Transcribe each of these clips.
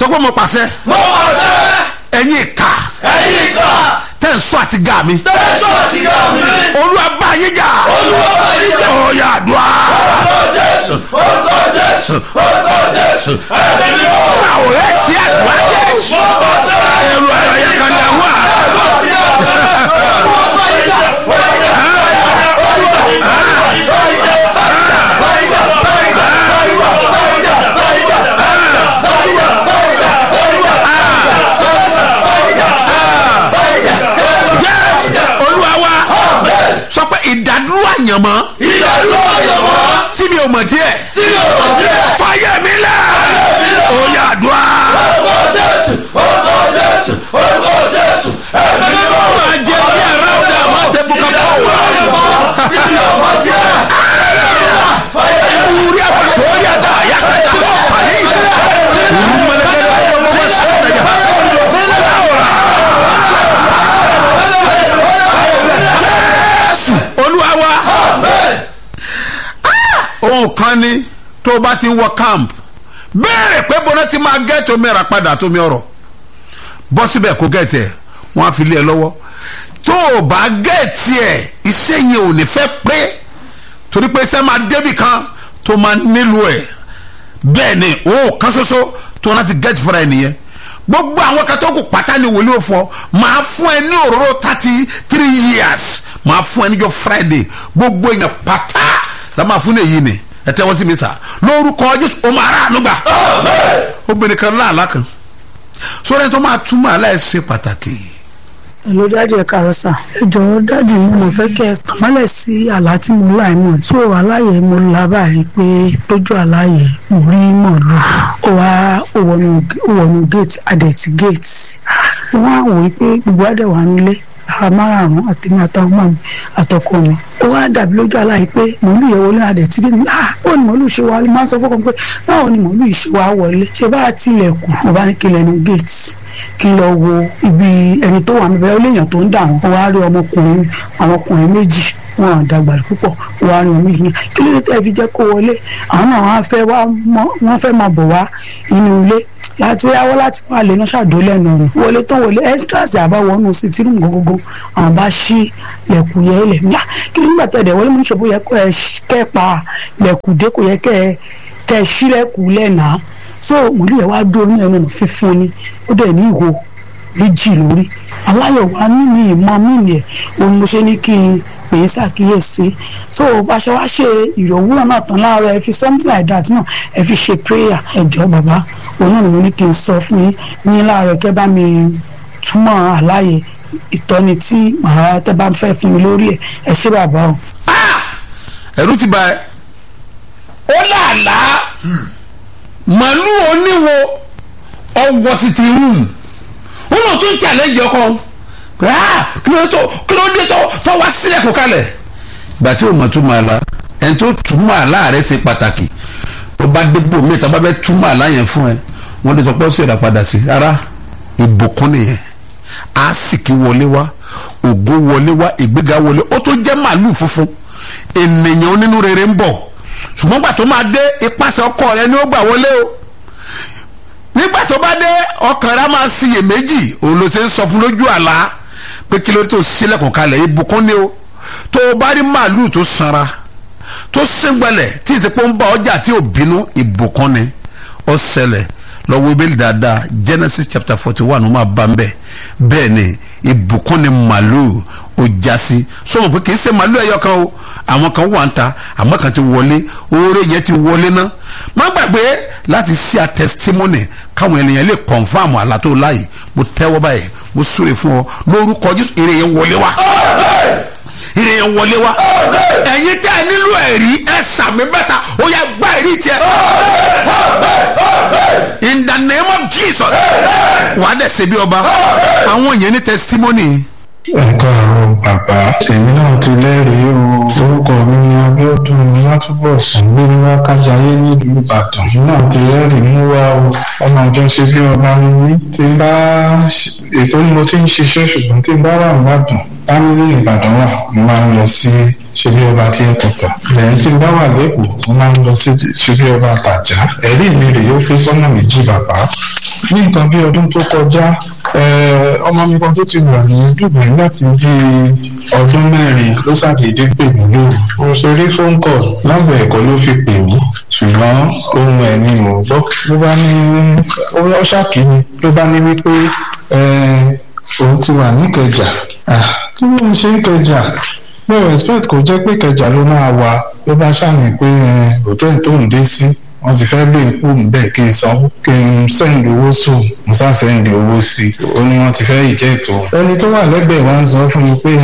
sọ pé mo pàṣẹ mo pàṣẹ ẹ̀yin ìka ẹ̀yin ìka tẹ̀ ń sọ àti gà mí tẹ̀sán àti gà mí olúwa bá yín jà olúwa bá yín jà ọ̀yà àdúrà orúkọ jésù orúkọ jésù orúkọ jésù ẹ̀mí mímọ́ àwòrán ẹ̀ sí àdúrà jésù mo pàṣẹ ẹ̀rù ẹ̀rọ yẹn kan dà wá. tẹ̀sán àti gà mí olúwa bá yín jà bá yín jà bá yín jà bá yín jà bá yín jà bá yín jà bá yín jà bá yín jà bá yín jà bá yín jà bá yín jà bá yín jà bá yín jà bá yín jà bá yín jà bá yín jà jésù olúwa wa sọ pé ìdádúró àyànmọ́ ìdádúró àyànmọ́ tí mi ò mọ̀ díẹ̀ tí yóò mọ̀ díẹ̀. fàyè mi lẹ̀ ọ̀yà àdúrà orúkọ jésù orúkọ jésù orúkọ jésù ẹ̀mí mímọ́. máa jẹ bí ara ọ̀dà máa tẹ bùkà pọ̀ wá. tí yóò mọ̀ díẹ̀. Uri àpàtó orí àdá àyàkàtà bọ̀ pàlẹ́ ìlú. Ìlú mọ̀lẹ́kẹ́lẹ́ ọjọ́ gbogbo sọ̀rọ̀ yà. Jésù olúwa wa. Ohun kan ni tó o bá ti wọ camp béèrè pé bọ́lá ti máa gẹ́ẹ̀tì omi ẹ̀rà padà tó mi ọ̀rọ̀ bọ́ síbẹ̀ kó gẹ́ẹ̀tì ẹ̀ wọ́n á fi lé ẹ lọ́wọ́ tó o bá gẹ́ẹ̀tì ẹ̀ iṣẹ́ yẹn ò ní fẹ́ pé torí pé iṣẹ́ máa débì kan tó máa nílò ẹ̀ bẹ́ẹ̀ ni o kan ṣoṣo tó láti gẹ́ẹ̀tì fúnra ẹ̀ nìyẹn gbogbo àwọn katókù pátá ni wòlíì òfò máa fún ẹ ní òróró thirty three years máa fún ẹ níjọ́ friday gbogbo èèyàn pátá la máa fún èyí ni ẹ tẹ́wọ́ sí mi sà lórúkọ jésù o máa rà ànúgbà obìnrin kan láàlá kan sórí ẹni tó máa túmọ̀ aláìsí pàtàkì Hello dáàdì ẹ káàárọ̀ sà ẹ jọ̀wọ́ dáàdì mo mọ̀ fẹ́ kẹ́ ẹ tàmálẹ̀ sí àlá tí mo lá ẹ̀ mọ̀ tí ò aláyè mo lá báyìí pé lójú àláyè mo rí mọ̀lú ó wá ó wọnú ó wọnú gate adẹ̀tí gate wọ́n á wòó pé gbogbo àdẹ̀wà nílé ara márààrún àtẹ̀mí àtàwọn ọmọ mi àtọkọ mi ó wá dàbí lójú àláyè pé mọ̀lú yẹn wọlé adẹ̀tí gate ah báwo ni mọ̀lú ṣe wá máa ń sọ fọ́kàn pé báwo ni mọ̀lú yìí ṣe wá wọlé ṣe bá tilẹ̀kùn mo bá ní kí lẹ́nu gate kí n lọ wo ibi ẹni tó wà níbẹ̀ ó léèyàn tó ń dà wọ́n wá rí ọmọkùnrin àwọn ọkùnrin méjì wọn à dàgbà púpọ̀ wá rí wọn méjì náà kí ló dé tẹ́ fi jẹ́ kó wọlé àwọn náà wọ́n fẹ́ wá wọ́n fẹ́ máa bọ̀ wá inú ilé láti yáwọ́ láti wá lè náà ṣàdó lẹ́nu ọ̀run wọlé tó wọlé extras àbáwọnú sí tí rúùmù gógógó àwọn bá ṣí lẹ̀kùn yẹ lẹ̀ nígbà kí ló nígbà tẹ̀ dẹ̀ wọlé mú ṣòbó yẹ kó ẹ kẹ́ pa lẹ̀kùn dé kò yẹ kẹ́ ẹ kẹ́ ẹ ṣí lẹ̀kùn lẹ́nàá so mọ̀lú yẹn wá dúró ní ẹnu ọ̀nà fífún ni ó dẹ̀ ní ìhò méjì lórí aláyọ̀ wá mímì ìmọ̀ mímì ẹ̀ òun mo ṣe ní kí n pè é ṣàkíyèsí so báṣẹ wá ṣe ìrọ̀wúrọ̀ náà tán láàárọ̀ ẹ fi something like that náà ẹ fi ṣe prayer ẹ jọ̀ọ́ bàbá òun náà ni mo ní kí n sọ fún yín ní láàárọ̀ kẹ́ bá mi túmọ̀ àlàyé ìtọ́ni tí màá tẹ́ bá fẹ́ fún mi lórí ẹ̀ ẹ ṣé bàbá o. ẹ̀rù ti bà ẹ́ ó làálàá màálù oníwo ọwọ́ sí ti rúùmù ó lọ tún challenge ọkọ pé ah kí ló tó kí ló dé tó tó wá sílẹ̀ kó kalẹ̀. ìgbà tí o mọ̀ túmọ̀ àlá ẹni tó túmọ̀ àlá rẹ̀ ṣe pàtàkì tó bá dégbò mí tó bá bẹ́ túmọ̀ àlá yẹn fún ẹ wọ́n lè sọ pé ó sì rà padà sí rárá ìbùkún nìyẹn àásìkí wọlé wá ògo wọlé wá ìgbéga wọlé ó tó jẹ́ màálù funfun ènìyàn onínú rere ń bọ̀ ṣùgbọ́n gbà tó máa dé ipasẹ̀ ọkọ rẹ ni ó gbà wọlé o nígbà tó bá dé ọkàn rẹ máa ṣiyèméjì òun ló ṣe ń sọ fún lójú àlá pé kí ló dé tó sílẹ̀kùn kalẹ̀ ìbùkún ni o tó o bá rí màálùú tó sanra tó sẹ́ngbẹ̀lẹ̀ tí ìsìnkú ń bá ọjà tí ò bínú ìbùkún ni ó ṣẹlẹ̀ lọ́wọ́ ibẹ̀ dáadáa Genesis chapter forty one ó máa bá ń bẹ̀ bẹ́ẹ̀ ni ìbùkún ni màálùú ó já sí sọmọ pé kì í ṣe màálùú ẹyọ kan o àwọn kan wà ń ta àmọ́ kan ti wọlé oore yẹn ti wọlé ná má gbàgbé láti ṣe a testimony káwọn ènìyàn lè confam àlá tó láàyè mo tẹ́wọ́ báyìí mo súre fún ọ lórúkọ Jésù ire yẹn wọlé wá ire yẹn wọlé wá ẹ̀yin tẹ́ ẹ nílò ẹ̀rí ẹ sàmì bẹ́ta ó yá gbá ẹ̀rí tiẹ̀ in the name of Jesus wàá dẹ̀ ṣe bí ọba àwọn yẹn ní testimony ẹ káàárọ̀ bàbá èmi náà ti lẹ́rìí o orúkọ mi ni Abíọ́dún Látúbọ̀sún gbérí wákàjáyé nílùú Ìbàdàn èmi náà ti lẹ́rìí mú wá o ọmọ àjọ ṣe bí ọba ni mí tí n bá èkó ni mo ti ń ṣiṣẹ́ ṣùgbọ́n tí n bá wà nìbàdàn fámílì ìbàdàn wà mo máa ń lọ sí ṣebí ọba tí ẹ kọta lẹ́yìn tí n bá wà lẹ́kọ̀ọ́ mo máa ń lọ sí ṣebí ọba àtàjà ẹ̀rí mi rè yóò pé sọ́nà méjì bàbá ní nǹkan bí ọdún tó kọjá ọmọ mi kan tó ti wà ní dùgbẹ́ láti bí ọdún mẹ́rin ló ṣàdédé pè mí lóru mo ṣe rí phone call lágbo ẹ̀kọ́ ló fi pè mí ṣùgbọ́n ohun ẹ̀ ni mò ń gbọ́ ló bá ní ó ṣàkíní ló bá ní wípé òun ti wà níkẹjà kí ló ń ṣe níkẹjà mo respect kò jẹ́ pé kẹjà ló máa wà ló bá ṣàmì pé hòtẹ́ẹ̀lì tó ń dé sí wọ́n ti fẹ́ lé ikú bẹ́ẹ̀ kí n sanwó kí n sẹ́ǹdì owó sùn mo sá sẹ́ǹdì owó sí i ó ní wọ́n ti fẹ́ ìjẹ́ ètò. ẹni tó wà lẹ́gbẹ̀ẹ́ wa ń sọ fún mi pé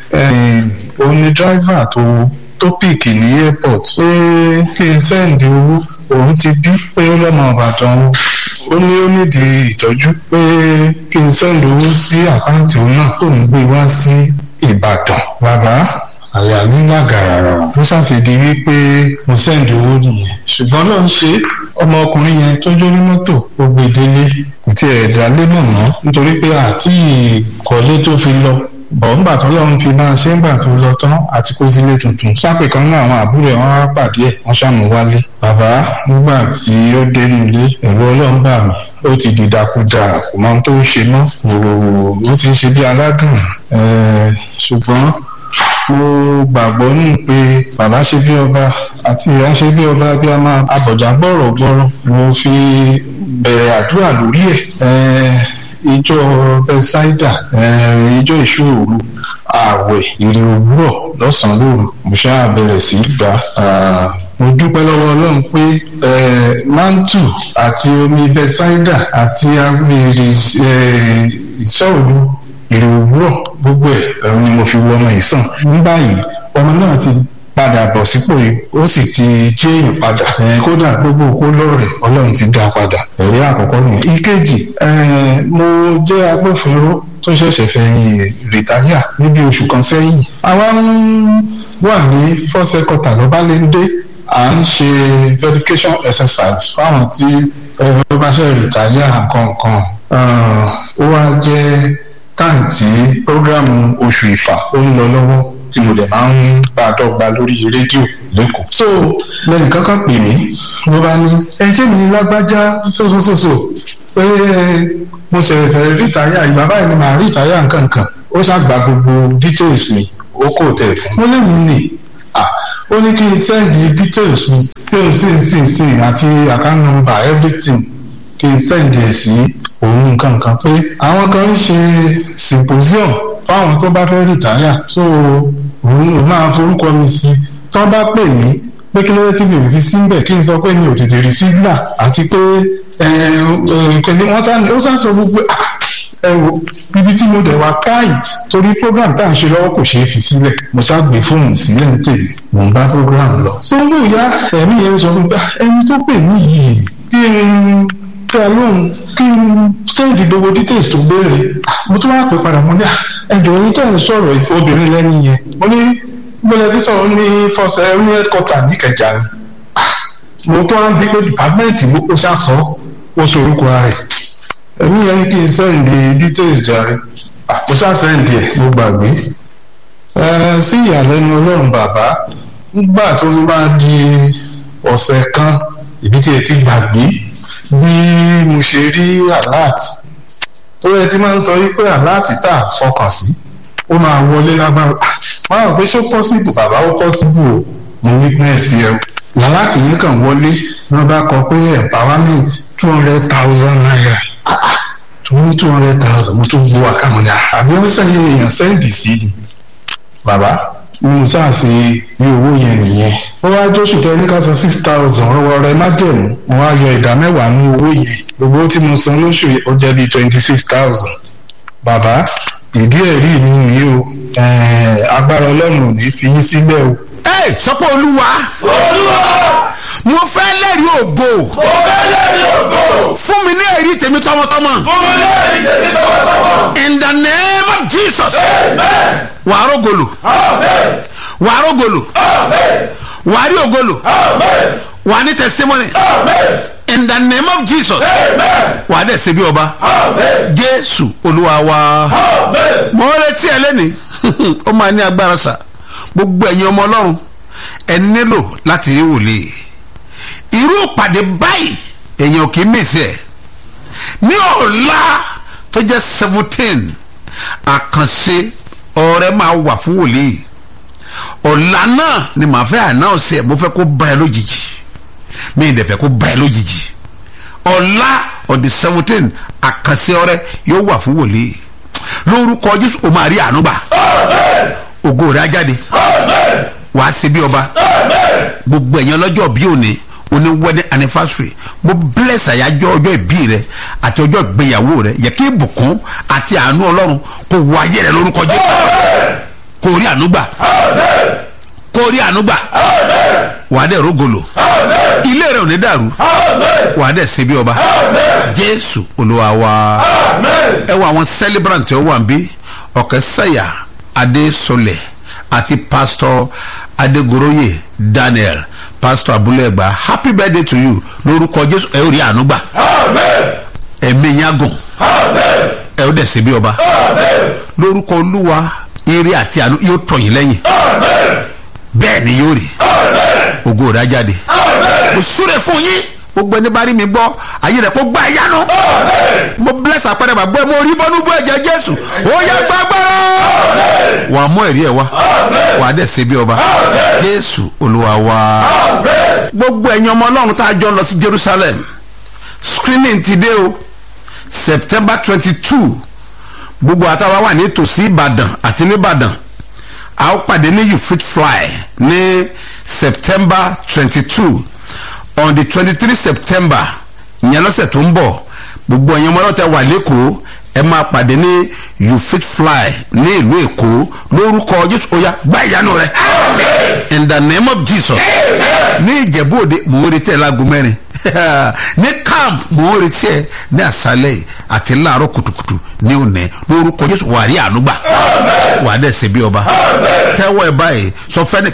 òun ni dráìvà tó tó pìkì ní airport pé kí n sẹ́ǹdì owó òun ti bí pé ó lọ́mọ ìbàdàn o ó ní ó nídìí ìtọ́jú pé kí n sẹ́ǹdì owó sí àkáǹtì òun náà tó ń gbé wá sí ìbàdàn bàbá àyà mi lágàràrà tó ṣàṣèdí wípé mo sẹ́ǹdì owó nìyẹn ṣùgbọ́n ló ń ṣe ọmọkùnrin yẹn tó jó ní mọ́tò ó gbé délé kò tiẹ̀ dálé mọ̀ mọ́ nítorí pé àti ìkọ́lé tó fi lọ bọ̀ǹgbà tó lọ́run fi máa ṣe ń gbà tó lọ tán àti kó sílé tuntun sápè kan náà àwọn àbúrò ẹ̀ wọ́n wá pàdé ẹ̀ wọ́n ṣàmú wálé bàbá nígbà tí ó dénú ilé ẹ̀rọ ọlọ́run bà mí ó ti dìdàkudà kò mọ ohun tó ń ṣe mọ́ ó ti ń ṣe bí aládùn ṣùgbọ́n mo gbàgbọ́ nù pé bàbá ṣe bí ọba àti ìyá ṣe bí ọba bí a máa abọ̀jà gbọ́rọ̀ gbọ́rọ̀ mo fi bẹ̀rẹ̀ àdúrà lórí ẹ̀ ìjọ bẹ́sáìdà ìjọ ìṣòro ààwẹ̀ ìrìn òwúrọ̀ lọ́sàn-án lóru mo ṣáà bẹ̀rẹ̀ sí í gbà mo dúpẹ́ lọ́wọ́ ọlọ́run pé mantu àti omi bẹ́sáìdà àti agbèrè ìṣòro ìrìn òwúrọ̀ gbogbo ẹ̀ ẹ̀rọ ni mo fi wọ ọmọ yìí sàn ní báyìí ọmọ náà ti padà bọ̀ sípò yìí ó sì ti jẹ́ èèyàn padà kódà gbogbo òkú lọ́rẹ̀ ọlọ́run ti dá padà ẹ̀rí àkọ́kọ́ nìyẹn. ìkejì mo jẹ́ agbófinró tó ṣẹ̀ṣẹ̀ fẹ̀yìn rìtáyà níbi oṣù kan sẹ́yìn. àwa ń wà ní fọ́sẹ̀ kọta lọ́bálẹ́ndé à ń ṣe verification exercise fáwọn tí ẹ̀rọ bá ṣe rìtáyà nǹkan ó wá jẹ́ táǹtì prógrámù oṣù ìfà ó ń lọ lọ́wọ́ tí mo dẹ̀ máa ń bá a dọ́gba lórí rédíò lẹ́kọ̀ọ́. so lẹ́yìn kankan pè mí ló bá ní ẹ ṣé mi ní lágbájá sósòsòsò pé mo ṣe fẹ́ rìtáyà ìgbà báyìí ni màá rìtáyà nǹkan kan ó ṣàgbà gbogbo details mi ó kò tẹ̀ fún. mo lè mí nì ó ní kí n send details mi same same same same àti account number everything kí n send ẹ̀ sí òun nǹkan kan pé àwọn kan ń ṣe symposium fáwọn tó bá fẹ́ rìtáyà so òun ò máa forúkọ mi sí tó bá pè mí pé kí ló dé tí mi ò fi síbẹ̀ kí n sọ pé mi ò tètè rí sígbà àti pé pẹ̀lú wọ́n sá ó sá sọ gbogbo ẹ wo ibi tí mo dẹ̀ wá káìt torí program tá à ń ṣe lọ́wọ́ kò ṣeé fi sílẹ̀ mo sá gbé fóònù sílẹ̀ ní tèmi mò ń bá program lọ. tó ń lò yá ẹ̀mí yẹn sọ fún mi ẹni tó pè mí yìí kí n tẹ lóhùn kí n sẹ́ǹdì gbogbo details tó béèrè mo tún wá pè padà mo ní ẹjọ́ yín tẹ̀ ń sọ̀rọ̀ obìnrin lẹ́nu yẹn mo ní gbọ́dọ̀ tí sọ̀rọ̀ ní fọ́sẹ̀ ní headquarter níkẹjà ni mo tún wá ń bí pé department ló kó sàsọ ó sorúkọ rẹ̀ ẹ̀mí yẹn ní kí n sẹ́ǹdì details jàre mo sá sẹ́ǹdì ẹ̀ mo gbàgbé sí ìyàlẹ́nu ọlọ́run bàbá nígbà tó bá di ọ̀sẹ̀ kan ìbí tí ẹ ti gbàgbé bí mo ṣe rí alert tó yẹ tí máa ń sọ wípé alert tá a fọkàn sí ó máa wọlé lágbára máa rò pé ṣó possible bàbá ó possible o mo witness ẹ o alert yìí kàn wọlé wọn bá kọ pé empowerment two hundred thousand naira tó ní two hundred thousand mo tún gbọ́ àkàmọ́ ní àbí wọ́n sẹ́yìn èèyàn sẹ́ǹdì sí ni bàbá mo sáàsì ní owó yẹn nìyẹn ó wá jóṣù tẹ ní ká san six thousand ọwọ́ rẹ má jẹ̀mú mo wá yọ ìdá mẹ́wàá ní owó yẹn gbogbo tí mo san lóṣù ó jẹ́ bíi twenty six thousand bàbá ìdí ẹ̀rí mi nìyí o agbára ọlọ́run ò ní fi yín sílẹ̀ o. ẹ sọpọ olúwa olúwa mo fẹ́ lẹ́rìí ògo mo fẹ́ lẹ́rìí ògo fún mi ní èrí tèmi tọmọtọmọ fún mi lẹ́rìí tèmi tọmọtọmọ. in the name of jesus amen wàá rògolo amen wàá rògolo amen wàá rí ògolo amen wàá ní testimony amen in the name of jesus amen wàá dẹ̀ ṣe bí ọba amen jésù olúwa wa amen mo ń retí ẹ lẹ́ni ó máa ní agbára sà gbogbo ẹ̀yin ọmọ ọlọ́run ẹ nílò láti rí wòlíì irú ìpàdé báyìí èèyàn kì í mèsì ẹ̀ ní ọ̀la tó jẹ́ seventeen àkànṣe ọ̀rẹ́ máa wà fún wòlíì ọ̀la náà ni màá fẹ́ ànáọ̀sì ẹ̀ mo fẹ́ kó bá ẹ lójijì mi ì dẹ̀ fẹ́ kó bá ẹ lójijì ọ̀la ọ̀dì seventeen àkànṣe ọ̀rẹ́ yóò wà fún wòlíì lórúkọ jésù o máa rí àánú gbà ògo rẹ̀ á jáde wàá ṣe bí ọba gbogbo ẹ̀yàn lọ́jọ́ bí òní oní wedding anniversary mo bless àyájọ́ ọjọ́ ìbí rẹ àti ọjọ́ ìgbéyàwó rẹ yẹ kí ìbùkún àti àánú ọlọ́run kó wọ ayé rẹ lórúkọ jésù kó rí àánú gbà kó rí àánú gbà wàá dẹ̀ rógolo ilé rẹ ò ní dàrú wàá dẹ̀ ṣe bí ọba jésù olúwa wa ẹ wọ àwọn celebrant tí ó wà ń bí ọ̀kẹ́ sẹ́yà adésọlẹ̀ àti pastor adegoroye daniel pastor abúlé-ẹgbà happy birthday to you lórúkọ jésù ẹ ó rí àánú gbà ẹ̀mí yín á gùn ẹ ó dẹ̀ ṣe bí ọba lórúkọ olúwa ire àti àánú yóò tọ̀ yín lẹ́yìn bẹ́ẹ̀ ni yóò rí ògo rẹ̀ á jáde mo súre fún yín gbogbo ẹni bá rí mi gbọ́ ayé rẹ̀ kó gbá ìyanu mo bless àpẹẹrẹ bàbá ẹ mo rí bọ́nú bọ́ ẹ̀jẹ̀ jésù ó yẹ gbàgbọ́rọ̀ wàá mú ẹ̀rí ẹ̀ wá wàá dẹ̀ ṣe bí ọba jésù olúwa wá. gbogbo ẹ̀yin ọmọ ọlọ́run tá a jọ lọ sí jerusalem screening ti dé o september twenty two gbogbo àtàwọn wà ní tòsí ìbàdàn àti nìbàdàn a ó pàdé ní you fit fly ní september twenty two on the twenty three september ìyẹn lọ́sẹ̀ tó ń bọ̀ gbogbo ẹ̀yin ọmọ ọlọ́tẹ̀ wà lẹ́kọ̀ọ́ ẹ máa pàdé ní you fit fly ní ìlú èkó lórúkọ jésù oya gbá ìyanu rẹ in the name of jesus ní ìjẹ̀bú òde mò ń retí ẹ láago mẹ́rin ní camp mò ń retí ẹ ní àṣálẹ̀ yìí àti láàárọ̀ kùtùkùtù ní òní lórúkọ jésù wà á rí àánú gbà wà á dẹ̀ ṣe bí ọba tẹ́wọ́ ẹ báyìí sọ fẹ́ni